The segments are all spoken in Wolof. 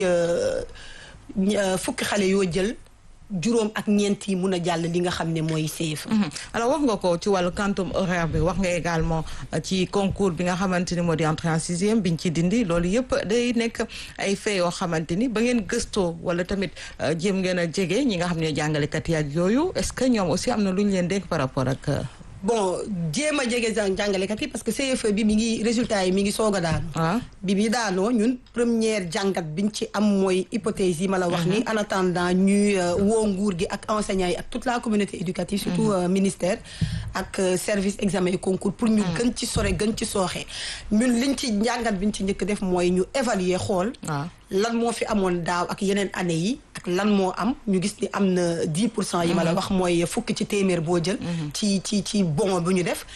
fukki xale yoo jël juróom ak ñeent yi mun a jàll li nga xam ne mooy CFA. alors wax nga ko ci wàllu quantum horaire bi wax nga également ci concours bi nga xamante ni moo di entrée en sixième biñ ci dindi loolu yëpp day nekk ay fait yoo xamante ni ba ngeen gëstoo wala tamit jéem ngeen a jege ñi nga xam ne jàngalekat yi ak yooyu est-ce que ñoom aussi am na lu ñu leen dénk par rapport ak. bon jéem a jege jàngalekat yi parce que CFE bi mi ngi résultat yi mi ngi soog a daanu. bi bi daanoo ñun première jàngat biñ ci am mooy hypothèse yi ma la wax ni en attendant ñuy woo nguur gi ak enseignants yi ak toute la communauté éducative surtout ministère ak service examen et concours pour ñu gën ci sore gën ci sooxe ñun liñ ci njàngat biñ ci njëkk def mooy ñu évaluer xool lan moo fi amoon daaw ak yeneen année yi ak lan moo am ñu gis ni am na 10 pour cent yi ma la wax mooy fukk ci téeméer boo jël ci ci ci bon bu ñu def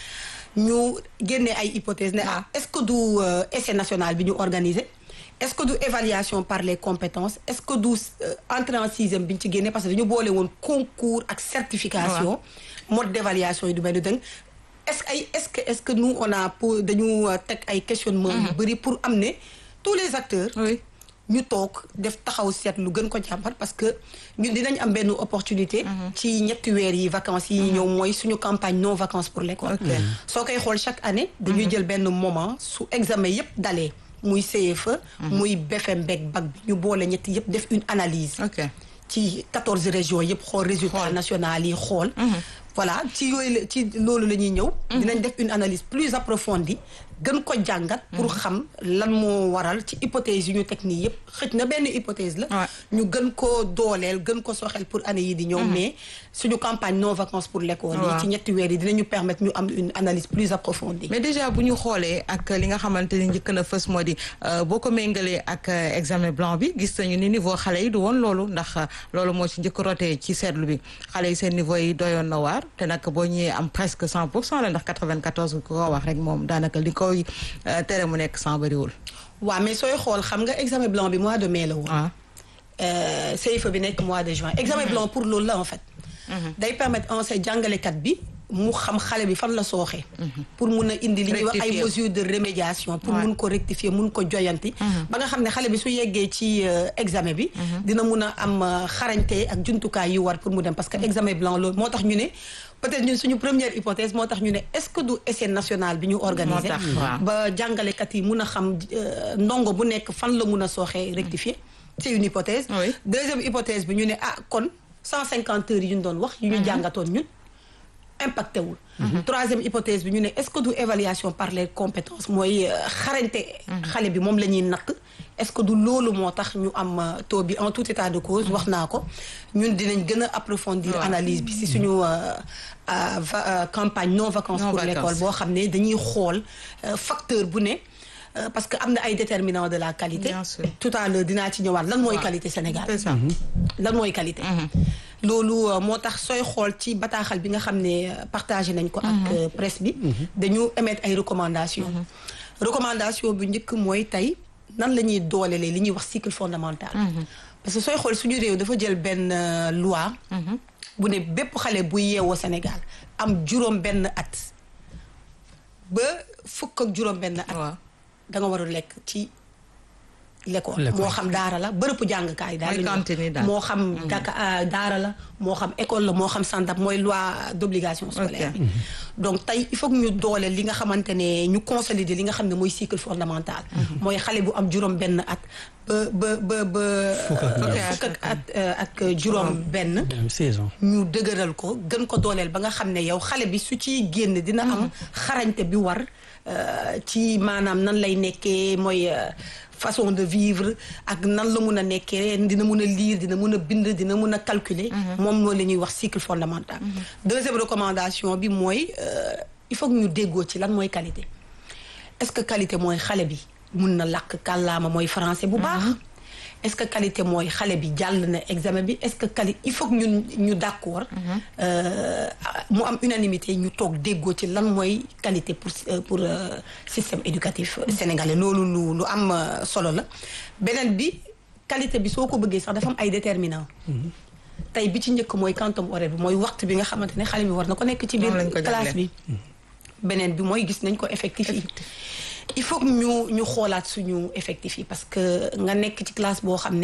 ñu génnee ay hypothèse ne ah est-ce que du essai national bi ñu organisé est-ce que du évaluation par les compétences est-ce que du entrée en sixième bi ñu ci génnee parce que dañu boole woon concours ak certification mode d'évaluation yi du benn dëng est-ce que ay est-ce que est-ce que nous on a pour dañu teg ay questionnement yu bëri pour am ne tous les acteurs ñu toog def taxaw seet lu gën ko jàmbat parce que ñun dinañ am benn opportunité ci ñetti weer yi vacances yi ñëw mooy suñu campagne non vacances pour l'école soo koy xool chaque année dañuy jël benn moment su examen yépp dalee muy CFE muy BFEM beeg bac bi ñu boole ñetti yépp def une analyse ci quatorze régions yépp xool résultat national yi xool voilà ci yooyu la ci loolu la ñuy ñëw dinañ def une analyse plus approfondie gën ko jàngat pour xam lan moo waral ci hypothèse yu ñu teg nii yëpp xëj na benn hypothèse la ñu gën ko dooleel gën ko soxel pour année yi di ñëw mais suñu campagne non vacances pour l'école yi ci ñetti weer yi dinañu permettre ñu am une analyse plus approfondie mais déjà bu ñu xoolee ak li nga xamante ni njëkk na fës moo di boo ko méngalee ak examen blanc bi gis nañu ni niveau xale yi du woon loolu ndax loolu moo ci njëkk rotee ci seetlu bi xale yi seen niveau yi doyoon na waar te nag boo ñëwee am presque cent pour cent la ndax quatre-vingt-quatorze ko wax rek moom daanaka li koy tere mu nekk cent bariwul waaw mais sooy xool xam nga examen blanc bi mois de mai la woon CFEE bi nekk mois de juin examen blanc pour loolu la en fait day permettre enseigne jàngalekat bi mu xam xale bi fan la sooxee pour mun a indi li ñuy wax ay mesures de remédiation pour mun ko rectifier mun ko joyanti ba nga xam ne xale bi su yeggee ci examen bi dina mun a am xarañte ak jumtukaay yu war pour mu dem parce que examen blanc loolu moo tax ñu ne peut-être ñun suñu première hypothèse moo tax ñu ne est-ce que du essai national bi ñu organisé ba jàngalekat yi mun a xam ndongo bu nekk fan la mun a sooxee rectifier c'est une hypothèse deuxième hypothèse bi ñu ne ah kon cent cinquante heures yi ñu doon wax yu ñu jàngatoon ñun impacté wul troisième hypothèse bi ñu ne est-ce que du évaluation par les compétences mooy xarañte xale bi moom la ñuy natt est-ce que du loolu moo tax ñu am taux bi en tout état de cause wax naa ko ñun dinañ gën a approfondir analyse bi si suñu campagne non vacances pour l'école boo xam ne dañuy xool facteur bu ne parce que am na ay déterminants de la qualité tout à l'heure dinaa ci ñëwaat lan mooy qualité Sénégal lan mooy qualité loolu moo tax sooy xool ci bataaxal bi nga xam ne partagé nañ ko ak presse bi dañu émettre ay recommandations recommandation bu njëkk mooy tey nan la ñuy doolelee li ñuy wax cycle fondamental parce que sooy xool suñu réew dafa jël benn loi bu ne bépp xale bu yeewoo Sénégal am juróom benn at ba fukk ak juróom benn at da nga war a lekk ci l'école moo xam daara la bërëbu jàngkaay daal moo xam daka daara la moo xam école la moo xam sandap mooy loi d'obligation scolaire bi donc tey il faut que ñu dooleel li nga xamante ne ñu consolider li nga xam ne mooy cycle fondamental mooy xale bu am juróom benn at ba ba ba ba fukk ak at ak juróom benn ñu dëgëral ko gën ko dooleel ba nga xam ne yow xale bi su ciy génn dina am xarañte bi war ci maanaam nan lay nekkee mooy façon de vivre ak nan la mun a nekkee dina mun a lire dina mun a bind dina mun a calculer moom loolu la ñuy wax cycle fondamental deuxième recommandation bi mooy il faut que ñu déggoo ci lan mooy qualité est-ce que qualité mooy xale bi mun na làkk kàllaama mooy français bu baax est-ce que qualité mooy xale bi jàll na examen bi est-ce que qualité il faut que ñun ñu d'accord mu am unanimité ñu toog déggoo ci lan mooy qualité pour pour système éducatif sénégalais loolu lu lu am solo la beneen bi qualité bi soo ko bëggee sax dafa am ay déterminants tey bi ci njëkk mooy quantum horaire bi mooy waxtu bi nga xamante ne xale bi war na ko nekk ci biir classe bi beneen bi mooy gis nañ ko effectif yi il faut que ñu ñu xoolaat suñu effectif yi parce que nga nekk ci classe boo xam ne